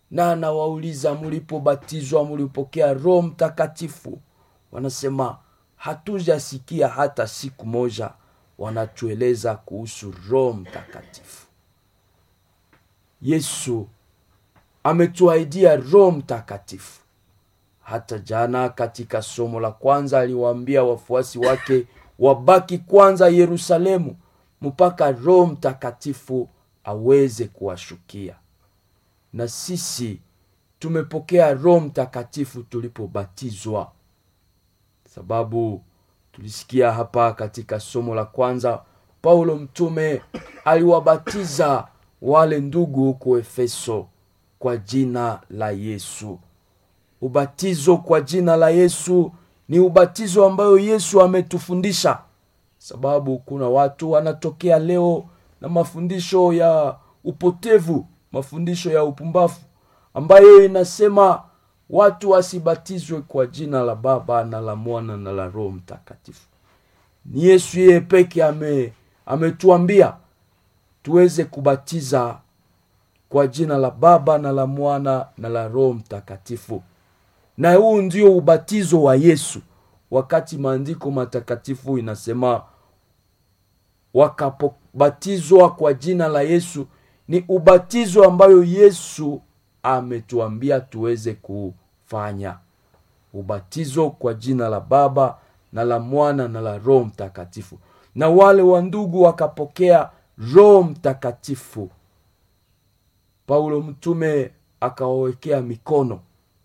na anawauliza mlipobatizwa mlipokea roho mtakatifu wanasema hatujasikia hata siku moja wanatueleza kuhusu roho mtakatifu yesu ametuahidia roho mtakatifu hata jana katika somo la kwanza aliwaambia wafuasi wake wabaki kwanza yerusalemu mpaka roho mtakatifu aweze kuwashukia na sisi tumepokea roho mtakatifu tulipobatizwa sababu tulisikia hapa katika somo la kwanza paulo mtume aliwabatiza wale ndugu huko efeso kwa jina la yesu ubatizo kwa jina la yesu ni ubatizo ambayo yesu ametufundisha sababu kuna watu wanatokea leo na mafundisho ya upotevu mafundisho ya upumbafu ambayo inasema watu wasibatizwe kwa jina la baba na la mwana na la roho mtakatifu ni yesu yeye peke ame ametuambia tuweze kubatiza kwa jina la baba na la mwana na la roho mtakatifu na huu ndio ubatizo wa yesu wakati maandiko matakatifu inasema wakapobatizwa kwa jina la yesu ni ubatizo ambayo yesu ametuambia tuweze kufanya ubatizo kwa jina la baba na la mwana na la roho mtakatifu na wale wa ndugu wakapokea roho mtakatifu paulo mtume akawawekea mikono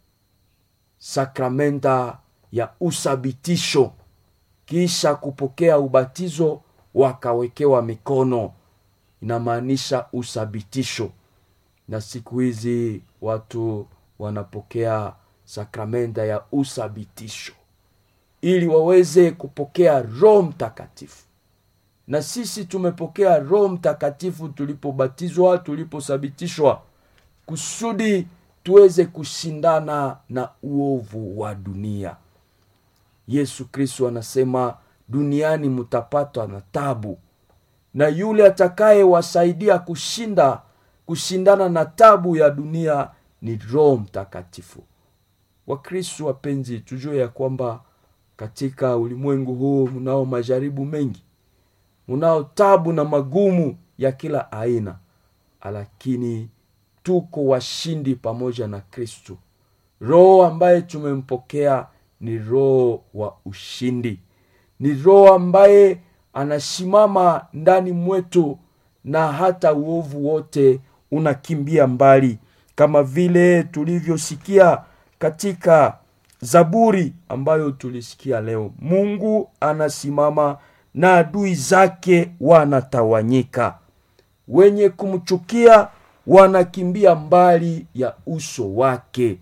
sakramenta ya uthabitisho kisha kupokea ubatizo wakawekewa mikono inamaanisha uthabitisho na siku hizi watu wanapokea sakramenta ya uthabitisho ili waweze kupokea roho mtakatifu na sisi tumepokea roho mtakatifu tulipobatizwa tulipothibitishwa kusudi tuweze kushindana na uovu wa dunia yesu kristo anasema duniani mtapatwa na tabu na yule atakayewasaidia kushinda kushindana na tabu ya dunia ni roho mtakatifu wakristu wapenzi tujue ya kwamba katika ulimwengu huu mnao majaribu mengi mnao tabu na magumu ya kila aina lakini tuko washindi pamoja na kristu roho ambaye tumempokea ni roho wa ushindi ni roho ambaye anasimama ndani mwetu na hata uovu wote unakimbia mbali kama vile tulivyosikia katika zaburi ambayo tulisikia leo mungu anasimama na adui zake wanatawanyika wenye kumchukia wanakimbia mbali ya uso wake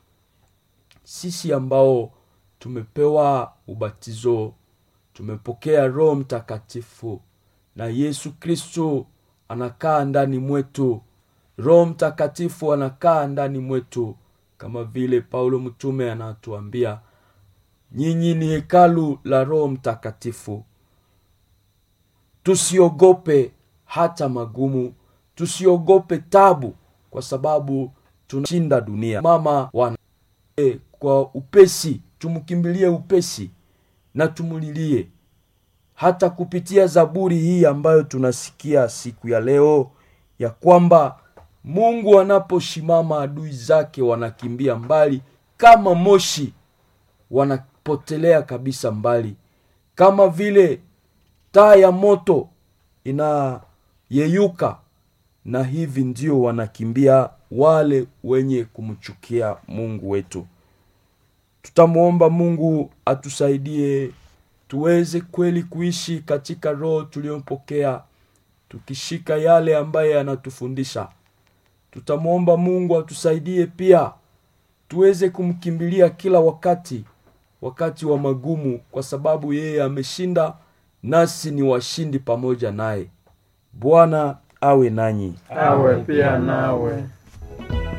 sisi ambao tumepewa ubatizo tumepokea roho mtakatifu na yesu kristo anakaa ndani mwetu roho mtakatifu anakaa ndani mwetu kama vile paulo mtume anatuambia nyinyi ni hekalu la roho mtakatifu tusiogope hata magumu tusiogope tabu kwa sababu tunashinda dunia mama wana e, kwa upesi tumkimbilie upesi na tumulilie hata kupitia zaburi hii ambayo tunasikia siku ya leo ya kwamba mungu anaposhimama adui zake wanakimbia mbali kama moshi wanapotelea kabisa mbali kama vile taa ya moto inayeyuka na hivi ndio wanakimbia wale wenye kumchukia mungu wetu tutamwomba mungu atusaidie tuweze kweli kuishi katika roho tuliyopokea tukishika yale ambaye anatufundisha tutamwomba mungu atusaidie pia tuweze kumkimbilia kila wakati wakati wa magumu kwa sababu yeye ameshinda nasi ni washindi pamoja naye bwana awe nanyi awe pia nawe